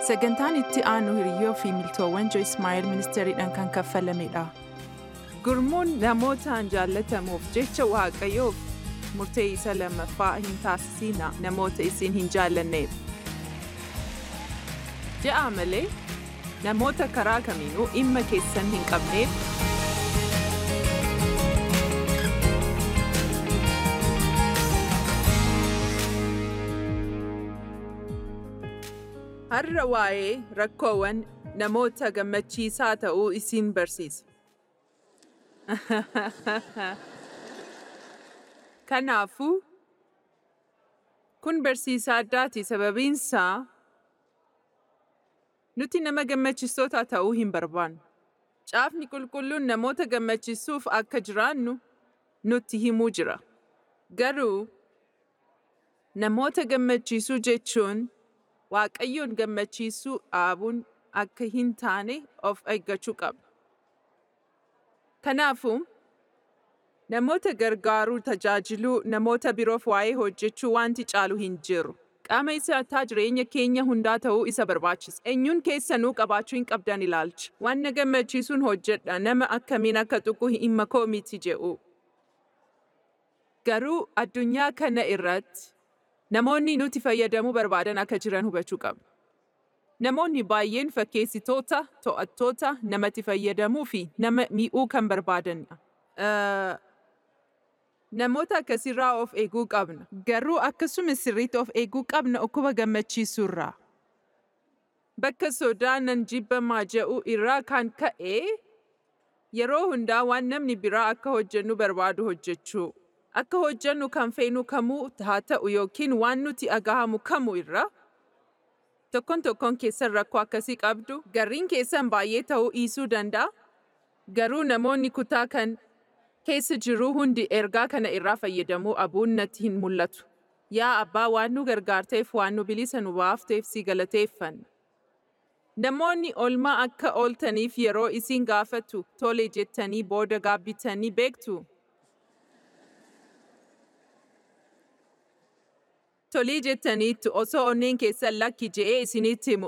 Sagantaan itti aanu hiriyyoo fi miltoowwan Jo Ismaa'eel ministeeriidhaan kan kaffalamedha. Gurmuun namootaan jaallatamuuf jecha Waaqayyoof murtee isa lammaffaa hin taasisina namoota isin hin jaallanneef. Ja'a malee namoota karaa kamiinuu dhimma keessan hin qabneef har'a waa'ee rakkoowwan namoota gammachiisaa ta'uu isin barsiisa. Kanaafuu kun barsiisa addaati sababiinsaa nuti nama gammachiistota ta'uu hin barbaannu. Caafni qulqulluun namoota gammachiisuuf akka jiraannu nutti himuu jira. Garuu namoota gammachiisuu jechuun Waaqayyoon gammachiisuu dhaabuun akka hin taane of eeggachuu qabna. Kanaafuu namoota gargaaruu tajaajiluu namoota biroof waa'ee hojjechuu wanti caalu hin jiru. Qaama isaataa jireenya keenya hundaa ta'uu isa barbaachisa. Eenyuun keessanuu qabaachuu hin qabdan ilaalcha. Waan na gammachiisuun hojjedha nama akkamiin akka tuqu dhimma koo miti jedhu. Garuu addunyaa kana irratti namoonni nuti fayyadamuu barbaadan akka jiran hubachuu qabna. Namoonni baay'een fakkeessitoota, to'attoota, namatti fayyadamuu fi nama mi'uu kan barbaadanidha. Namoota akkasirraa of eeguu qabna. Garuu akkasuma sirriitti of eeguu qabna dhukkuba gammachiisuurraa. Bakka sodaa nan jibbamaa jedhu irraa kan ka'e yeroo hundaa waan namni biraa akka hojjennu barbaadu hojjechuu. Akka hojjennu kan feenu kamuu haa ta'u yookiin waan nuti agahamu kamuu irra tokkon tokkon keessan rakkoo akkasii qabdu garriin keessan baay'ee ta'uu dhiisuu danda'a. Garuu namoonni kutaa kan keessa jiru hundi ergaa kana irraa fayyadamuu abuun natti hin mul'atu. Yaa abbaa waan nu gargaarteef waan nu bilisa nu baafteef si galateeffanna. Namoonni olmaa akka ooltaniif yeroo isin gaafatu tole jettanii booda gaabbitanii beektu. Tolii jettaniittu osoo onneen keessan lakki je'ee isinitti himu.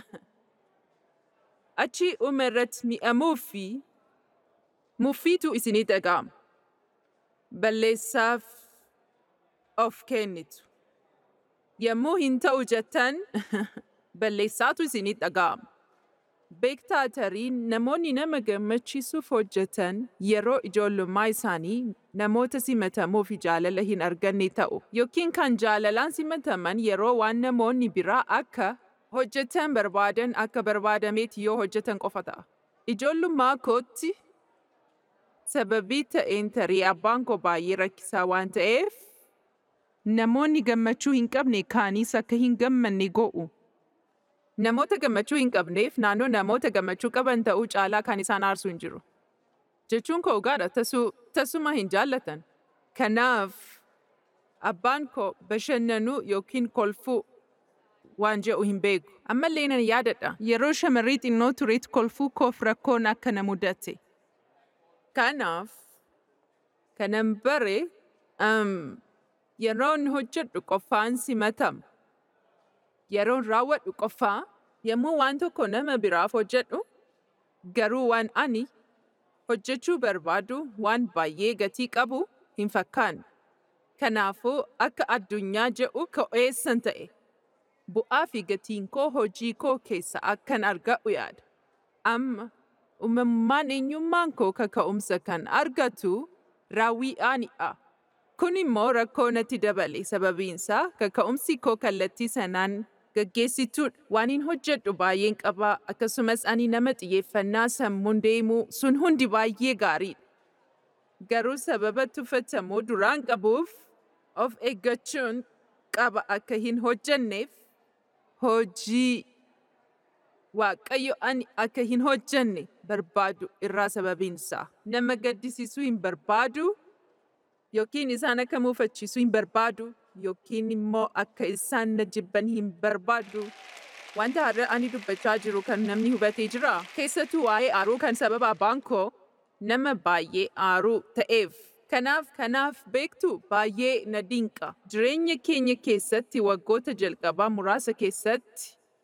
Achi dhuma irratti mi'amuu fi muffiitu isinii dhaga'ama. Balleessaaf of kennitu. Yommuu hin ta'u jettan balleessaatu isinii dhaga'ama. Beektaa tarii namoonni nama gammachiisuuf hojjetan yeroo ijoollummaa isaanii namoota simatamuu fi jaalala hin arganne ta'u yookiin kan jaalalaan simataman yeroo waan namoonni biraa akka hojjetan barbaadan akka barbaadameeti yoo hojjetan qofa ta'a. Ijoollummaa kootti sababii ta'een tarii abbaan koo baay'ee rakkisaa waan ta'eef namoonni gammachuu hin qabne kaaniis akka hin gammanne go'u. Namoota gammachuu hin qabneef naannoo namoota gammachuu qaban ta'uu caalaa kan isaan aarsu hin jiru. Jechuun koo gaadha tasuma hin jaallatan. Kanaaf abbaan koo bashannanuu yookiin kolfuu waan jedhu hin beeku. Ammallee nan yaadadha yeroo shamarrii xinnoo tureetti kolfuu koof rakkoon akka na mudate. Kanaaf kanan bare yeroon hojjedhu qofaan simatama. Yeroon raawwadhu qofaa yommuu waan tokko nama biraaf hojjedhu garuu waan ani hojjechuu barbaadu waan baay'ee gatii qabu hin fakkaanne. Kanaafuu akka addunyaa jedhu ka'eessan ta'e. Bu'aa fi gatiin koo hojii koo keessa akkan argadhu yaada. Amma uumamummaan eenyummaan koo kaka'umsa kan argatu raawwii aanidha. Kun immoo rakkoo natti dabale sababiinsaa kaka'umsi koo kallattii sanaan gaggeessituudha. Waan hin hojjedhu baay'een qabaa akkasumas ani nama xiyyeeffannaa sammuun deemuu sun hundi baay'ee gaariidha. Garuu sababa tuffatamuu duraan qabuuf of eeggachuun qaba akka hin hojjenneef hojii Waaqayyo ani akka hin hojjenne barbaadu irraa sababiinsaa. Nama gaddisiisuu hin barbaadu yookiin isaan akka muufachiisuu hin barbaadu yookiin immoo akka isaan na jibban hin barbaadu. Wanta har'a ani dubbachaa jiru kan namni hubatee jira. Keessattuu waa'ee aaruu kan sababa abbaan koo nama baay'ee aaruu ta'eef. Kanaaf kanaaf beektu baay'ee na dinqa. Jireenya keenya keessatti waggoota jalqabaa muraasa keessatti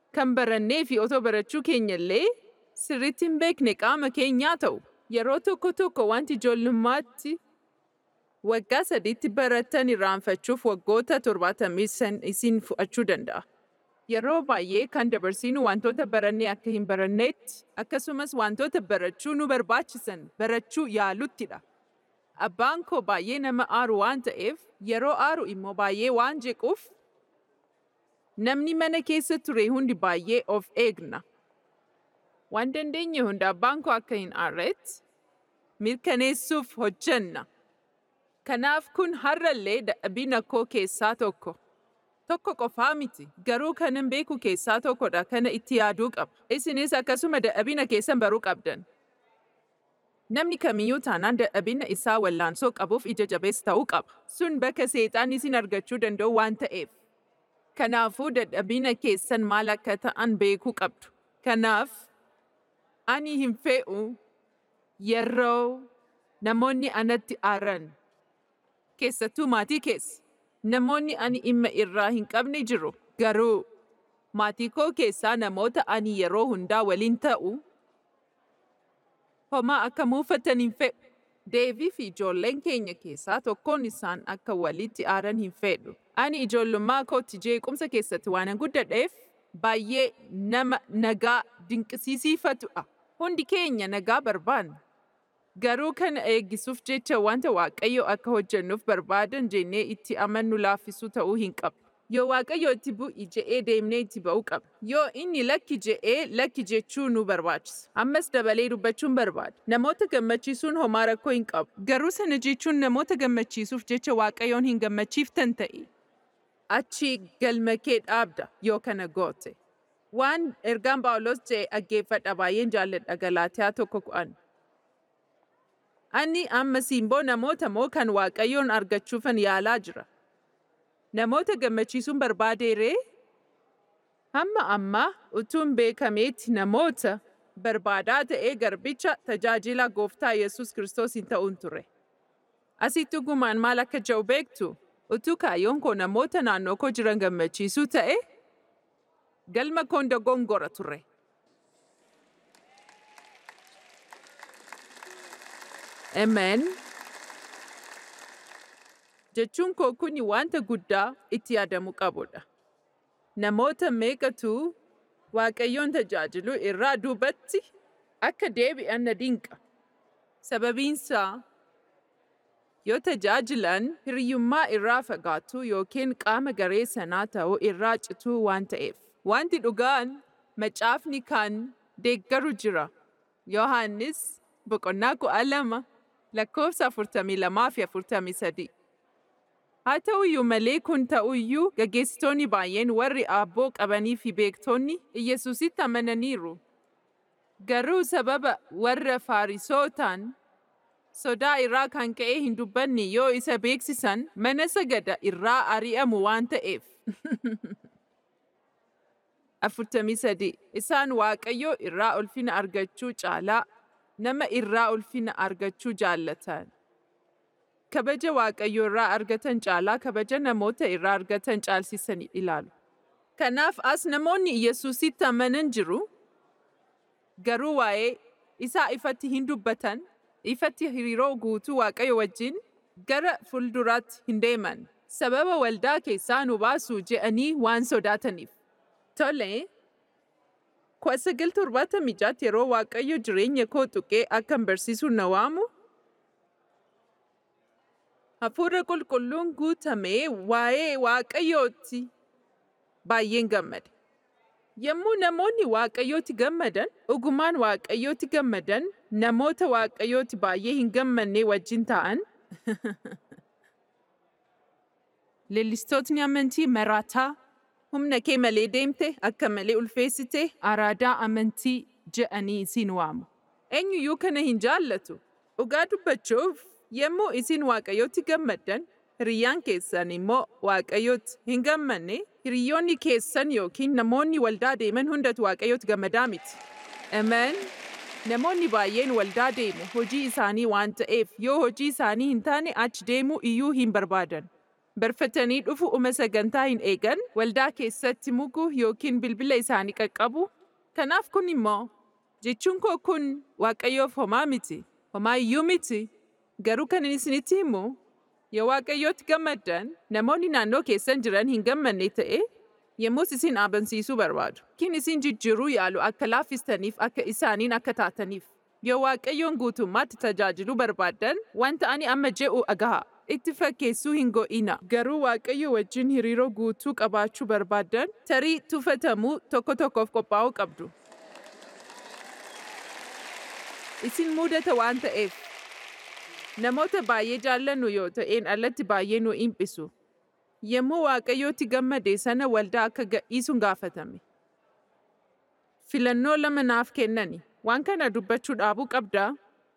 kan barannee fi otoo barachuu keenyallee sirriitti hin beekne qaama keenyaa ta'u. Yeroo tokko tokko wanti ijoollummaatti waggaa sadiitti barattan irraanfachuuf waggoota torbaatamii san isin fudhachuu danda'a. Yeroo baay'ee kan dabarsinu wantoota barannee akka hin baranneetti akkasumas wantoota barachuu nu barbaachisan barachuu yaaluttidha. Abbaan koo baay'ee nama aaru waan ta'eef yeroo aaru immoo baay'ee waan jequuf namni mana keessa ture hundi baay'ee of eegna. Waan dandeenye hunda abbaan koo akka hin aarretti mirkaneessuuf hojjenna. Kanaaf kun har'allee dadhabina koo keessaa tokko. Tokko qofaa miti garuu kanan beeku keessaa tokkodha kana itti yaaduu qaba. Isinis akkasuma dadhabina keessan baruu qabdan. Namni kamiyyuu taanaan dadhabina isaa wallaansoo qabuuf ija jabeessa ta'uu qaba. Sun bakka seexaan isin argachuu danda'u waan ta'eef. Kanaafuu dadhabina keessan maal akka ta'an beekuu qabdu. Kanaaf ani hin fe'u yeroo namoonni anatti aaran keessattuu maatii keessa. Namoonni ani dhimma irraa hin qabne jiru. Garuu maatii koo keessaa namoota ani yeroo hundaa waliin ta'u homaa akka muufatan hin fedhu. Deevii fi ijoolleen keenya keessaa tokkoon isaan akka walitti aaran hin fedhu. Ani ijoollummaa kootti jeequmsa keessatti waan guddadheef baay'ee nama nagaa dinqisiisiifatudha. Hundi keenya nagaa barbaanna. Garuu kana eeggisuuf jecha wanta Waaqayyo akka hojjennuuf barbaadan jennee itti amannu laaffisuu ta'uu hin qabu. Yoo Waaqayyo itti bu'i je'ee deemnee itti ba'uu qaba. Yoo inni lakki je'ee lakki jechuu nu barbaachisa. Ammas dabalee dubbachuun barbaada. Namoota gammachiisuun homaa rakkoo hin qabu. Garuu sana jechuun namoota gammachiisuuf jecha Waaqayyoon hin gammachiiftan ta'e. Achi galma kee dhaabda yoo kana goote. Waan ergaan Phaawulos je'e dhaggeeffadha baay'een jaalladha Galaatiyaa tokko ku'an. Ani amma simboo namoota moo kan Waaqayyoon argachuufan yaalaa jira. Namoota gammachiisuun barbaadeeree? Hamma ammaa utuun beekameetti namoota barbaadaa ta'ee garbicha tajaajila gooftaa Yesuus Kiristoos hin ta'uun ture. Asitti dhugumaan maal akka jedhu beektu? Utuu kaayyoon koo namoota naannoo koo jiran gammachiisuu ta'e? Galma koon dogongora ture. Amen. Jechuun koo kuni wanta guddaa itti yaadamuu qabudha. Namoota meeqatu Waaqayyoon tajaajilu irraa duubatti akka deebi'an na dinqa. Sababiinsaa yoo tajaajilan hiriyyummaa irraa fagaatu yookiin qaama garee sanaa ta'uu irraa cituu waan ta'eef. Wanti dhugaan macaafni kan deeggaru jira. Yohaannis boqonnaa kudha lama lakkoofsa afurtamii lamaa fi afurtamii sadii. Haa ta'uyyuu malee kun ta'uyyuu gaggeessitoonni baay'een warri aabboo qabanii fi beektonni Iyyasuusitti amananiiru. Garuu sababa warra Faarisootaan sodaa irraa kan ka'e hin dubbanne yoo isa beeksisan mana sagada irraa ari'amu waan ta'eef. afurtamii sadii isaan Waaqayyoo irraa ulfina argachuu caalaa nama irraa ulfina argachuu jaallatan. Kabaja Waaqayyoo irraa argatan caalaa kabaja namoota irraa argatan caalsisanii ilaalu. Kanaaf as namoonni Iyyasuusitti amanan jiru. Garuu waa'ee isaa ifatti hin dubbatan, ifatti hariiroo guutuu Waaqayyo wajjin gara fuulduraatti hin deeman. Sababa waldaa keessaa nu baasuu je'anii waan sodaataniif. Tole, kudha sagal torbaatamii jaatti yeroo Waaqayyo jireenya koo tuqee akkan barsiisu na waamu. Hafuura qulqulluun guutamee waa'ee Waaqayyootti baay'een gammade. Yommuu namoonni Waaqayyootti gammadan, dhugumaan Waaqayyootti gammadan, namoota Waaqayyootti baay'ee hin gammanne wajjin ta'an. Leellistootni amantii maraataa humna kee malee deemte akka malee ulfeessite araadaa amantii je'anii isin waamu. Eenyuyyuu kana hin jaallatu. Dhugaa dubbachuuf yommuu isin Waaqayyootti gammaddan, hiriyyaan keessan immoo Waaqayyootti hin gammanne, hiriyyoonni keessan yookiin namoonni waldaa deeman hundatu Waaqayyootti gammadaa miti. Amen. Namoonni baay'een waldaa deemu hojii isaanii waan ta'eef yoo hojii isaanii hin taane achi deemuu iyyuu hin barbaadan. barfatanii dhufu uma sagantaa hin eegan waldaa keessatti muguu yookiin bilbila isaanii qaqqabu. Kanaaf kun immoo jechuun koo kun waaqayyoof homaa miti, homaa iyyuu miti. Garuu kan inni isinitti himu yoo waaqayyootti gammaddan namoonni naannoo keessan jiran hin gammanne ta'e yommus isin abansiisuu barbaadu. Kin isin jijjiiruu yaalu akka laaffistaniif akka isaaniin akka taataniif. Yoo waaqayyoon guutummaatti tajaajiluu barbaaddan wanta ani amma je'u agaha. Itti fakkeessuu hin go'ina. Garuu waaqayyo wajjin hariiroo guutuu qabaachuu barbaaddan tarii tuffatamuu tokko tokkoof qophaa'uu qabdu. Isin mudata waan ta'eef namoota baay'ee jaallannu yoo ta'een alatti baay'ee nu dhiphisu. Yommuu waaqayyootti gammade sana waldaa akka gadhiisuun gaafatame. Filannoo lama naaf kennani. Waan kana dubbachuu dhaabuu qabdaa?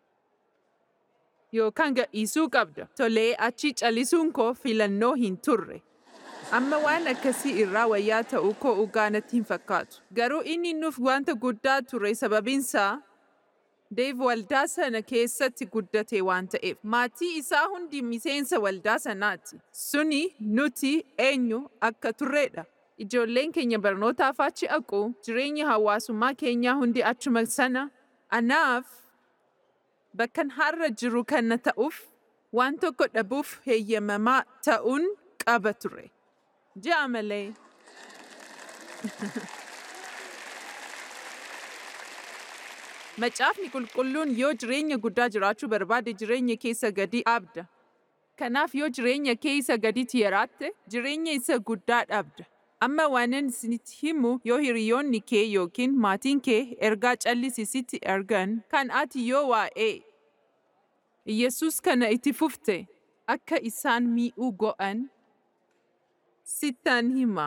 Yookaan gadhiisuu qabda. Tolee achi calisuun koo filannoo hin turre. Amma waan akkasii irraa wayyaa ta'uu koo dhugaa natti hin fakkaatu. Garuu inni nuuf wanta guddaa ture sababiinsaa Deev waldaa sana keessatti guddate waan ta'eef maatii isaa hundi miseensa waldaa sanaati. Suni nuti eenyu akka turredha. Ijoolleen keenya barnootaaf achi dhaqu jireenya hawaasummaa keenyaa hundi achuma sana. Anaaf bakkan har'a jiru kana ta'uuf waan tokko dhabuuf heeyyamamaa ta'uun qaba ture. Ja'a malee. Macaafni qulqulluun yoo jireenya guddaa jiraachuu barbaade jireenya keessa gadi dhabda. Kanaaf yoo jireenya kee isa gaditti yaraatte jireenya isa guddaa dhabda. Amma waanan isinitti himu yoo hiriyoonni kee yookiin maatiin kee ergaa callisisitti ergan kan ati yoo waa'ee Yesus kana itti fufte akka isaan mi'uu go'an sittan hima.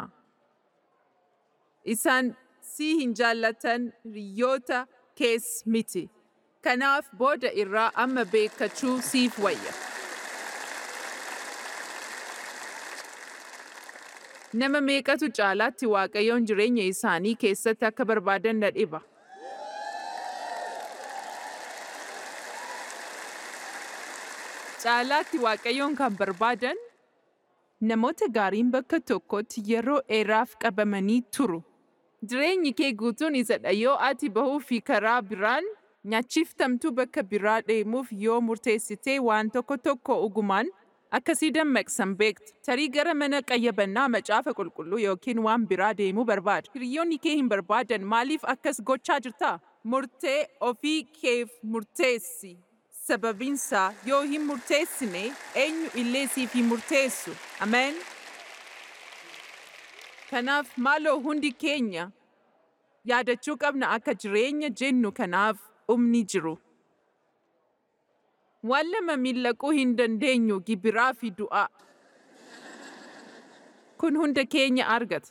Isaan si hin jaallatan hiriyoota kees miti. Kanaaf booda irraa amma beekachuu siif wayya. Nama meeqatu caalaatti waaqayyoon jireenya isaanii keessatti akka barbaadan na dhiba. Caalaatti waaqayyoon kan barbaadan namoota gaariin bakka tokkotti yeroo dheeraaf qabamanii turu. Jireenyi kee guutuun isadha yoo ati bahuu fi karaa biraan nyaachiftamtuu bakka biraa deemuuf yoo murteessitee waan tokko tokko dhugumaan akkasii dammaqsan beektu. Tarii gara mana qayyabannaa macaafa qulqulluu yookiin waan biraa deemuu barbaadu. Hiriyoonni kee hin barbaadan maaliif akkas gochaa jirta? Murtee ofii keef murteessi. Sababiinsaa yoo hin murteessine eenyu illee siif hin murteessu. Ameen. Kanaaf maaloo hundi keenya yaadachuu qabna akka jireenya jennu kanaaf dhumni jiru. Waan lama miillaquu hin dandeenyu gibiraa fi du'aa. Kun hunda keenya argata.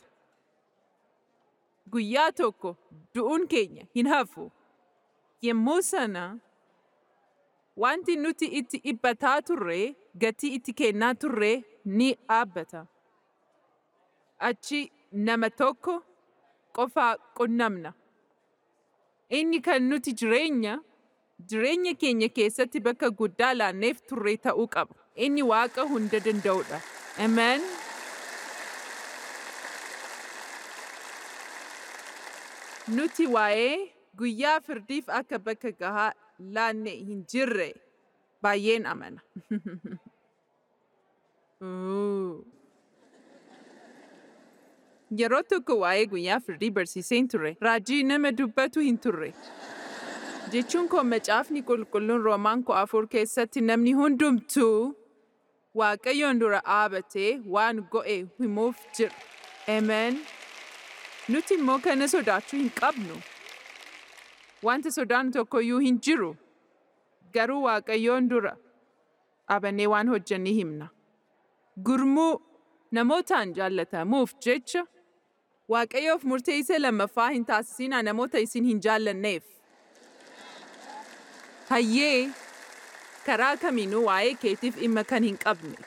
Guyyaa tokko du'uun keenya hin hafu. Yemmuu sana wanti nuti itti dhiphataa turre gatii itti kennaa turre ni dhaabbata. Achi nama tokko qofaa qunnamna. Inni kan nuti jireenya jireenya keenya keessatti bakka guddaa laanneef turre ta'uu qaba. Inni waaqa hunda danda'udha. Amen. Nuti waa'ee guyyaa firdiif akka bakka gahaa laanne hin jirre baay'een amana. Yeroo tokko waa'ee guyyaa firdii barsiiseen ture. Raajii nama dubbatu hin turre. Jechuun koo macaafni qulqulluun roomaan koo afur keessatti namni hundumtuu waaqayyoon dura dhaabatee waan go'e himuuf jira. Amen. Nuti immoo kana sodaachuu hin qabnu. Wanta sodaan tokkoyyuu hin jiru. Garuu waaqayyoon dura dhaabannee waan hojjennee himna. Gurmuu namootaan jaallatamuuf jecha waaqayyoof murtee isa lammaffaa hin taasisinaa namoota isin hin jaallanneef. Hayyee karaa kamiinuu waa'ee keetiif dhimma kan hin qabne.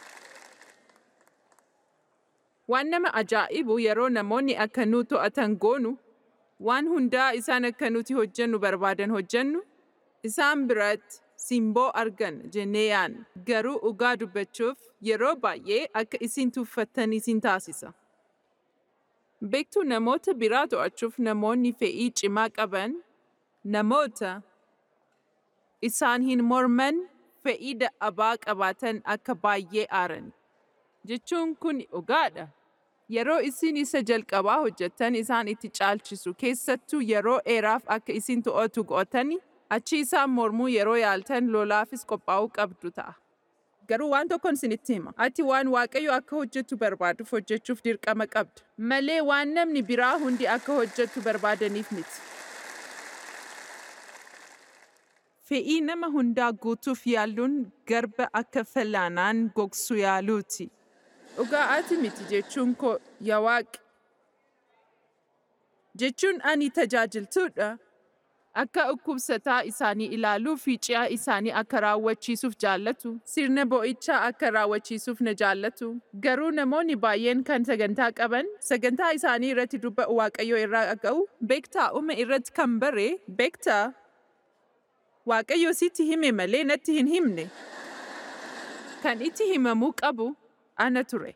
Waan nama ajaa'ibu yeroo namoonni akka nu to'atan goonu waan hundaa isaan akka nuti hojjennu barbaadan hojjennu isaan biratti simboo argan jennee yaadna. Garuu dhugaa dubbachuuf yeroo baay'ee akka isin tuffattan isin taasisa. Beektuu namoota biraa to'achuuf namoonni fedhii cimaa qaban namoota isaan hin morman fedhii dadhabaa qabaatan akka baay'ee aaran. Jechuun kun dhugaadha. Yeroo isin isa jalqabaa hojjettan isaan itti caalchisu keessattuu yeroo dheeraaf akka isin to'atu go'atani achi isaan mormuu yeroo yaaltan lolaafis qophaa'uu qabdu ta'a. Garuu waan tokkon isinitti hima. Ati waan Waaqayyo akka hojjettu barbaaduuf hojjechuuf dirqama qabda. Malee waan namni biraa hundi akka hojjettu barbaadaniif miti. Fe'ii nama hundaa guutuuf yaaluun garba akka fal'aanaan gogsu yaaluuti. Dhugaa ati miti jechuun koo yaa Waaqi. Jechuun ani tajaajiltuudha. Akka dhukkubsataa isaanii ilaaluu fi ci'a isaanii akka raawwachiisuuf jaallatu, sirna bo'ichaa akka raawwachiisuuf na jaallatu. Garuu namoonni baay'een kan sagantaa qaban, sagantaa isaanii irratti dubba'u Waaqayyo irraa dhaga'u, beektaa uuma irratti kan bare, beektaa Waaqayyo sitti hime malee natti hin himne. Kan itti himamuu qabu ana ture.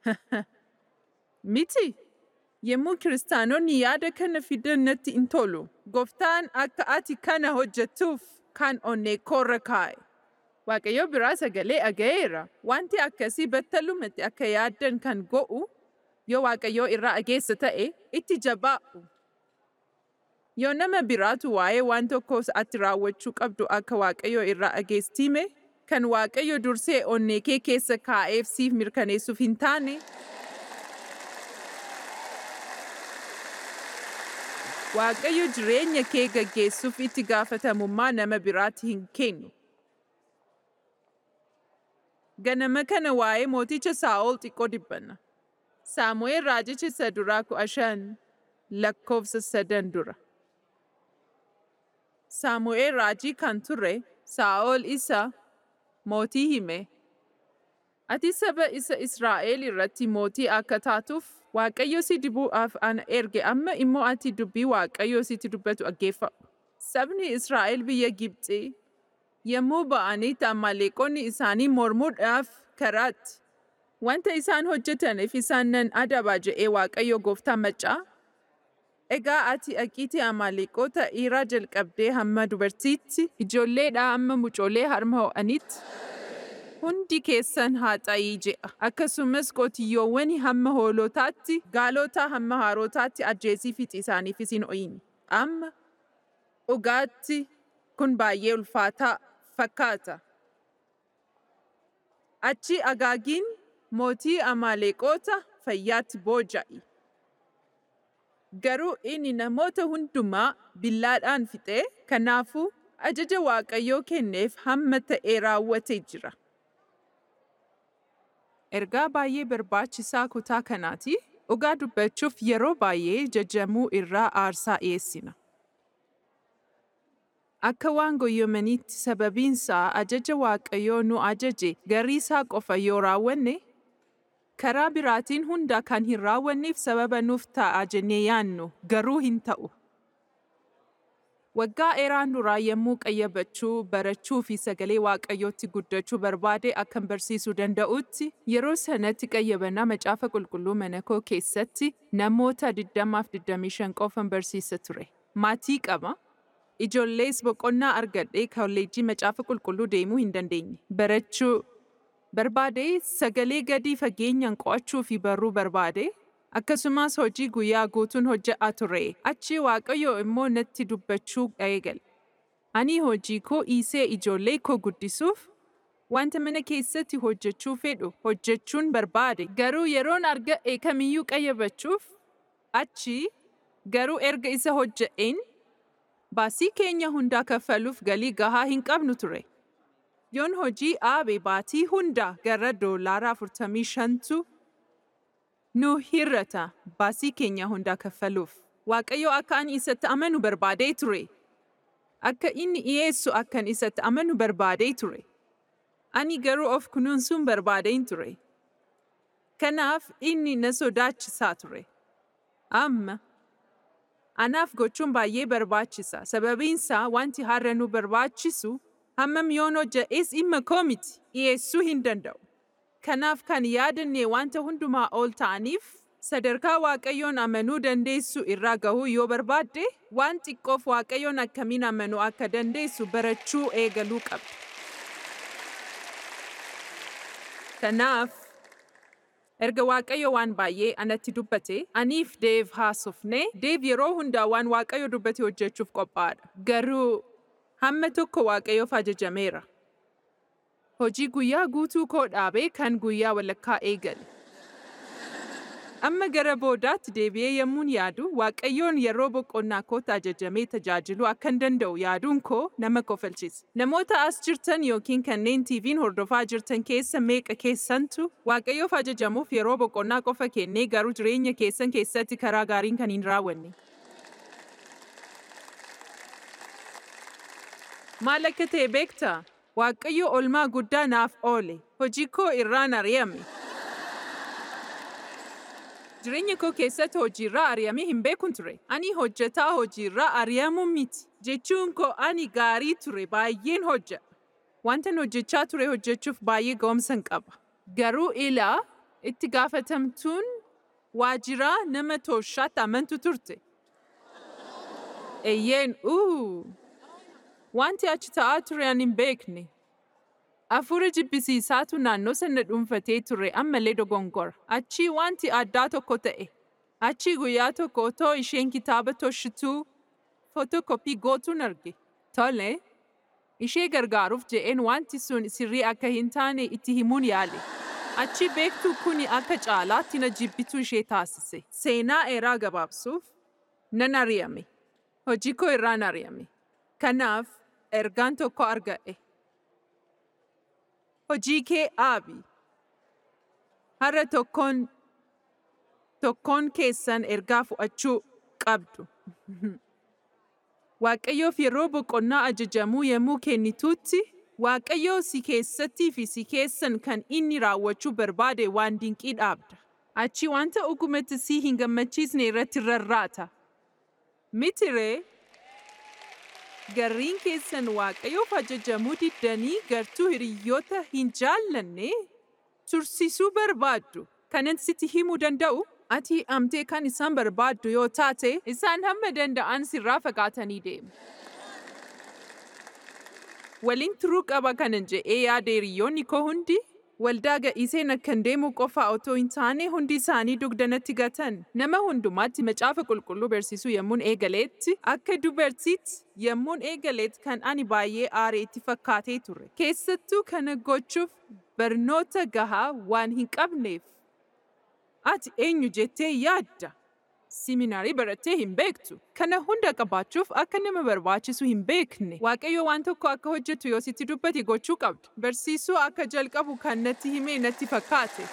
Miti. Yemmuu kiristaanonni yaada kana fidan natti hin tolu. Gooftaan akka ati kana hojjettuuf kan onnee koorra kaa'e. Waaqayyo biraa sagalee dhaga'eera. Wanti akkasii battalumatti akka yaaddan kan go'u yoo Waaqayyo irraa dhageessa ta'e itti jabaa'u. Yoo nama biraatu waa'ee waan tokko ati raawwachuu qabdu akka Waaqayyo irraa dhageessime, kan Waaqayyo dursee onnee kee keessa kaa'eef siif mirkaneessuuf hin taane, Waaqayyo jireenya kee gaggeessuuf itti gaafatamummaa nama biraatti hin kennu. Ganama kana waa'ee mooticha Saa'ol xiqqoo dibbanna. Saamu'eel raajicha isa duraa kudha shan lakkoofsa sadan dura. Saamu'eel raajii kan ture Saa'ol isa mootii hime. Ati saba isa Israa'el irratti mootii akka taatuuf Waaqayyo si dibuudhaaf ana erge amma immoo ati dubbii Waaqayyo sitti dubbatu dhaggeeffadhu. Sabni Israa'el biyya Gibxii yommuu ba'anitti Amaaleeqonni isaanii mormuudhaaf karaatti wanta isaan hojjetaniif isaan nan adaba jedhee Waaqayyo gooftaa maccaa. Egaa ati dhaqiitii Amaaleeqota dhiiraa jalqabdee hamma dubartiitti ijoolleedhaa hamma mucoolee harma ho'anitti hundi keessan haa xayii je'a. Akkasumas qotiyyoowwan hamma hoolotaatti, gaalotaa hamma haarotaatti ajjeesii fixi isaaniifis hin ho'in. Amma dhugaatti kun baay'ee ulfaataa fakkaata. Achi agaagiin mootii Amaaleeqota fayyaatti booja'i. Garuu inni namoota hundumaa billaadhaan fixee kanaafuu ajaja Waaqayyoo kenneef hamma ta'e raawwatee jira. Ergaa baay'ee barbaachisaa kutaa kanaati. Dhugaa dubbachuuf yeroo baay'ee jajamuu irraa aarsaa dhiyeessina. Akka waan goyyomaniitti sababiinsaa ajaja Waaqayyoo nu ajaje gariisaa qofa yoo raawwanne, karaa biraatiin hunda kan hin raawwanneef sababa nuuf ta'a jennee yaannu garuu hin ta'u. Waggaa dheeraan duraa yommuu qayyabachuu, barachuu fi sagalee Waaqayyootti guddachuu barbaade akkan barsiisuu danda'utti, yeroo sanatti qayyabannaa macaafa qulqulluu mana koo keessatti namoota 20-25 qofan barsiisa ture. Maatii qaba. Ijoollees boqonnaa argadhee kolleejjii macaafa qulqulluu deemuu hin dandeenye. Barachuu barbaade sagalee gadi fageenyaan qo'achuu fi baruu barbaade akkasumas hojii guyyaa guutuun hojjetaa ture. Achi Waaqayyo immoo natti dubbachuu eegale. Ani hojii koo dhiisee ijoollee koo guddisuuf wanta mana keessatti hojjechuu fedhu hojjechuun barbaade. Garuu yeroon argadhe kamiyyuu qayyabachuuf achi garuu erga isa hojje'een baasii keenya hundaa kaffaluuf galii gahaa hin qabnu ture. Yoon hojii dhaabe baatii hundaa gara doolaara 45tu nu hir'ata baasii keenya hundaa kaffaluuf. Waaqayyo akka ani isatti amanu barbaadee ture. Akka inni dhiyeessu akkan isatti amanu barbaadee ture. Ani garuu of kunuunsuun barbaadeen ture. Kanaaf inni na sodaachisaa ture. Amma anaaf gochuun baay'ee barbaachisa. Sababiinsaa wanti har'a nu barbaachisu Hammam yoon hojja'es dhimma koo miti dhiyeessuu hin danda'u. Kanaaf kan yaadanne wanta hundumaa ol ta'aniif sadarkaa Waaqayyoon amanuu dandeessu irraa gahuu yoo barbaadde waan xiqqoof Waaqayyoon akkamiin amanuu akka dandeessu barachuu eegaluu qabda. Kanaaf erga Waaqayyo waan baay'ee anatti dubbate aniif Deev haasofne Deev yeroo hundaa waan Waaqayyo dubbate hojjechuuf qophaa'aadha. Garuu hamma tokko Waaqayyoof ajajameera. Hojii guyyaa guutuu koo dhaabee kan guyyaa walakkaa eegale. Amma gara boodaatti deebi'ee yemmuun yaadu Waaqayyoon yeroo boqonnaa kootti ajajamee tajaajiluu akkan danda'u yaaduun koo nama kofalchisa. Namoota as jirtan yookiin kanneen TV'n hordofaa jirtan keessa meeqa keessantu Waaqayyoof ajajamuuf yeroo boqonnaa qofa kennee garuu jireenya keessan keessatti karaa gaariin kan hin raawwanne. Maal akka ta'e beektaa? Waaqayyo olmaa guddaa naaf oole. Hojii koo irraan ari'ame. Jireenya koo keessatti hojiirraa ari'amee hin beekun ture. Ani hojjetaa hojiirraa ari'amuu miti. Jechuun koo ani gaarii ture baay'een hojjedha. Wantan hojjechaa ture hojjechuuf baay'ee ga'umsan qaba. Garuu ilaa itti gaafatamtuun waajiraa nama tooshaatti amantu turte. Eeyyeen uu wanti achi ta'aa ture ani hin beekne. Afuura jibbisiisaatu naannoo sana dhuunfatee ture ammallee dogongora. Achii wanti addaa tokko ta'e. Achii guyyaa tokko otoo isheen kitaaba toshituu footokopii gootuun arge. Tole, ishee gargaaruuf je'een wanti sun sirrii akka hin taane itti himuun yaale. Achi beektuu kuni akka caalaatti na jibbituu ishee taasise. Seenaa eeraa gabaabsuuf nan ari'ame. Hojii koo irraan ari'ame. Kanaaf ergaan tokko arga'e. Hojii kee aabi. Har'a tokkoon tokkoon keessan ergaa fudhachuu qabdu. Waaqayyoof yeroo boqonnaa ajajamuu yemmuu kennituutti Waaqayyoo si keessattii fi si keessan kan inni raawwachuu barbaade waan dinqii dhaabda. Achi wanta dhugumatti si hin gammachiisne irratti rarraata. Mitiree garriin keessan Waaqayyoof ajajamuu diddanii gartuu hiriyoota hin jaallanne tursiisuu barbaaddu. Kanan sitti himuu danda'u ati amtee kan isaan barbaaddu yoo taate isaan hamma danda'an sirraa fagaatanii deemu. Waliin turuu qaba kanan je'ee yaada hiriyoonni koo hundi waldaa ga'iseen akkan deemu qofa otoo hin taane hundi isaanii dugdanatti gatan. Nama hundumaatti macaafa qulqulluu barsiisuu yemmuun eegaleetti akka dubartiitti yemmuun eegaleetti kan ani baay'ee aare itti fakkaatee ture. Keessattuu kana gochuuf barnoota gahaa waan hin qabneef. Ati eenyu jettee yaadda? Siminaarii barattee hin beektu. Kana hunda qabaachuuf akka nama barbaachisu hin beekne. Waaqayyo waan tokko akka hojjetu yoo sitti dubbate gochuu qabda. Barsiisuu akka jalqabu kan natti himee natti fakkaate.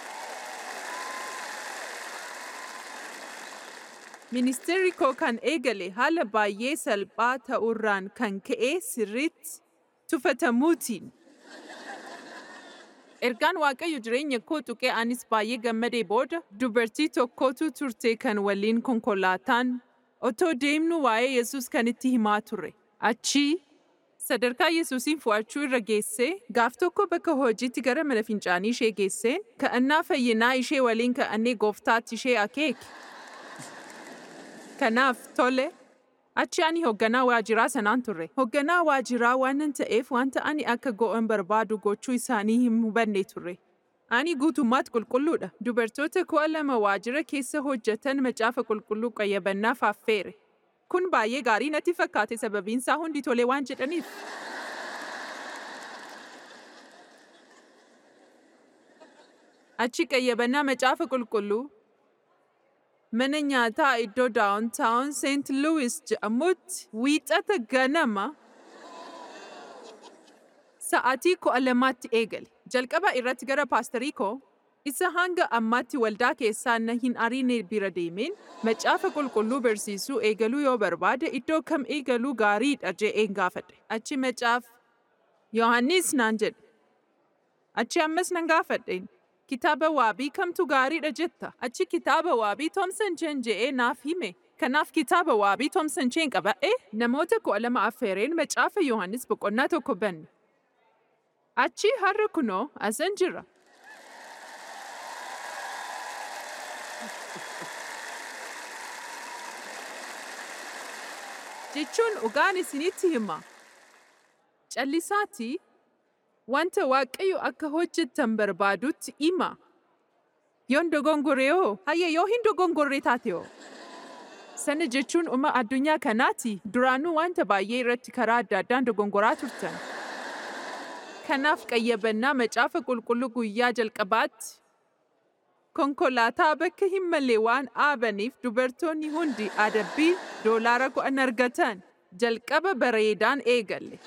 Ministeerri koo kan eegale haala baay'ee salphaa ta'urraan kan ka'e sirriitti tufatamuutiin. Ergaan Waaqayyo jireenya koo tuqee anis baay'ee gammadee booda dubartii tokkotu turte kan waliin konkolaataan otoo deemnu waa'ee Yesuus kan itti himaa ture. Achii sadarkaa Yesuusiin fo'achuu irra geessee gaaf tokko bakka hojiitti gara mana fincaanii ishee geesseen ka'annaa fayyinaa ishee waliin ka'annee gooftaatti ishee akeeke. Kanaaf tole Achi ani hoogganaa waajiraa sanaan turre. Hoogganaa waajiraa waanan ta'eef wanta ani akka go'an barbaadu gochuu isaanii hin hubanne turre. Ani guutummaatti qulqulluudha. Dubartoota kudha lama waajira keessa hojjetan macaafa qulqulluu qayyabannaaf affeere. Kun baay'ee gaarii natti fakkaate sababiinsaa hundi tolee waan jedhaniif. Achi qayyabannaa macaafa qulqulluu mana nyaataa iddoo daawuntaawun Seent Luwis jedhamutti wiixata ganama sa'aatii kudha lamaatti eegale. Jalqaba irratti gara paastarii koo isa hanga ammaatti waldaa keessaa na hin ariine bira deemeen macaafa qulqulluu barsiisuu eegaluu yoo barbaade iddoo kam eegaluu gaariidha je'een gaafadhe. Achi macaaf Yohaannis naan jedhe. Achi ammas nan gaafadheen. Kitaaba waabii kamtu gaariidha jetta? Achi kitaaba waabii Toomsan Jeen je'ee naaf hime. Kanaaf kitaaba waabii Toomsan Jeen qaba'ee namoota kudha lama affeereen macaafa Yohaannis boqonnaa tokko banne. Achii har'a kunoo asan jira. Jechuun dhugaan isinitti hima. Callisaatii wanta Waaqayyo akka hojjettan barbaadutti hima. Yoon dogongore hoo? Hayya yoo hin dogongorre taate hoo? Sana jechuun uma addunyaa kanaati duraanuu wanta baay'ee irratti karaa adda addaan dogongoraa turtan. Kanaaf qayyabannaa macaafa qulqulluu guyyaa jalqabaatti konkolaataa bakka hin malle waan dhaabaniif dubartoonni hundi adabbii doolaara kudhan argatan jalqaba bareedaan eegalle.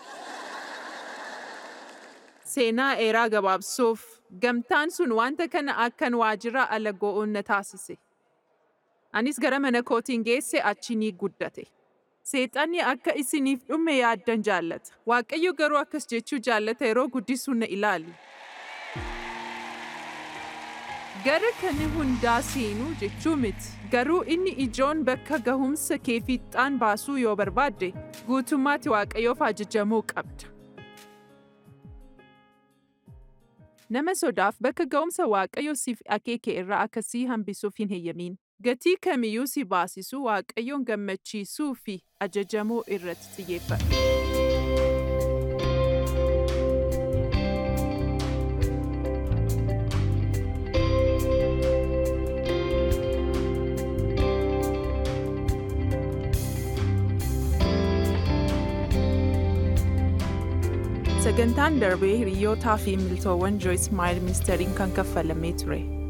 Seenaa dheeraa gabaabsuuf gamtaan sun wanta kana akkan waajjira ala go'uun na taasise. Anis gara mana kootiin geesse achi ni guddate. Seexanni akka isiniif dhume yaaddan jaallata. Waaqayyo garuu akkas jechuu jaallata yeroo guddisuu na ilaali. Gara kana hundaa seenuu jechuu miti. Garuu inni ijoon bakka gahumsa kee fiixaan baasuu yoo barbaadde guutummaatti Waaqayyoof ajajamuu qabda. Nama sodaaf bakka ga'umsa Waaqayyo siif akeeke irraa akkasii hambisuuf hin heeyyamin. Gatii kamiyyuu si baasisu Waaqayyoon gammachiisuu fi ajajamuu irratti xiyyeeffadhu. Sagantaan darbee hiriyootaa fi miltoowwan Joyce Meyer ministeeriin kan kaffalamee ture.